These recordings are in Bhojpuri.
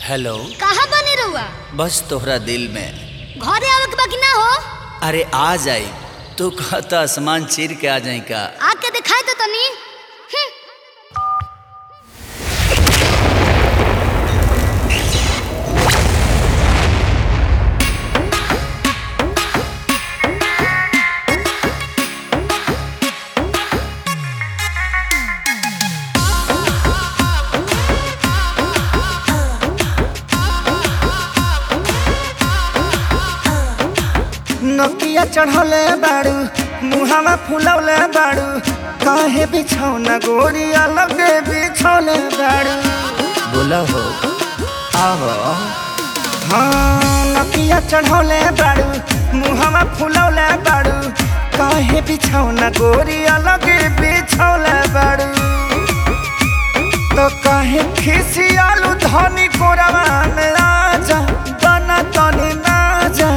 हेलो कहाँ बने रहुआ बस तोहरा दिल में घरे आवे के बाकी ना हो अरे आ जाई तू कहता आसमान चीर के आ जाई का आके दिखाई तो तनी हम्म, नकिया चढ़ौले बाड़ू मुहावा फुलौले बाड़ू काहे बिछौना गोरी अलगे बिछौले बाड़ू बोला हो आहो हाँ नकिया चढ़ौले बाड़ू मुहावा फुलौले बाड़ू काहे बिछौना गोरी अलगे बिछौले बाड़ू तो काहे खिसियालू धनी कोरवा में आजा बना तनी ना जा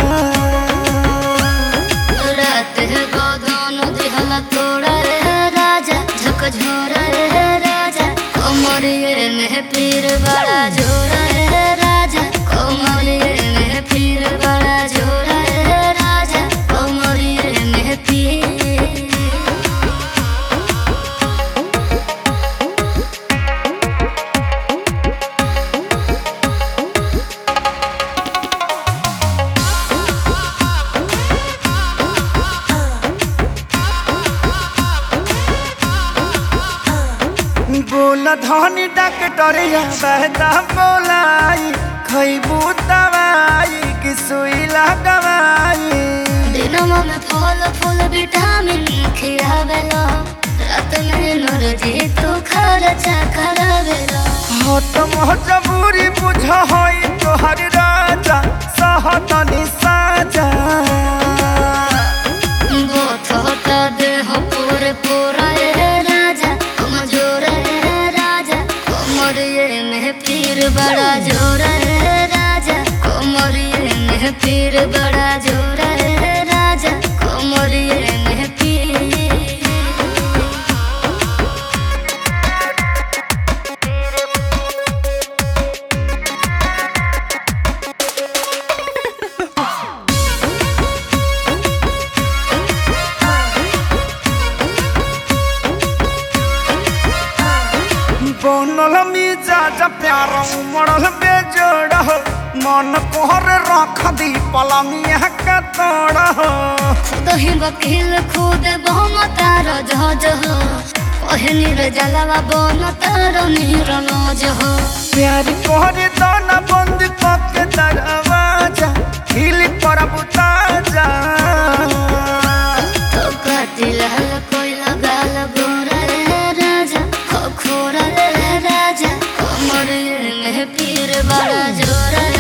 रात है गोदान दिहला तोड़ा रे राजा झक झोरा रे राजा कोमरिए में पीर बड़ा झोरा रे राजा कोमरिए में पीर बड़ा झोरा रे राजा कोमरिए में पीर बोल धनी डॉक्टरिया बहता बोलाई खैबू दवाई कि सुई लगवाई दिनमा में फल फूल विटामिन खियावेला रात में नरजी तू खर्चा करावेला हो तो मजबूरी बुझ होई तोहर राजा सहतनी साजा बोथ होता देह पूरे पूरा रे राजा कमजोर रे राजा कोमरिए में पीर बड़ा जोर रे राजा कोमरिए में पीर बड़ा जोर रे राजा कोमरिए में पीर बनल मिजाज प्यार उमड़ल बेजोड़ हो मन कोहर रख दी पलंगिया का तोड़ हो दही वकील खुद बहुम तार जहज हो पहनी रे जलवा बन तार नीर नज हो प्यार कोहरे दाना बंद करके दरवाजा हिल पर बुताजा तो कातिल कोई लगाल गोरा रे राजा खो खोरा रे राजा कमर में पीर बड़ा जोरा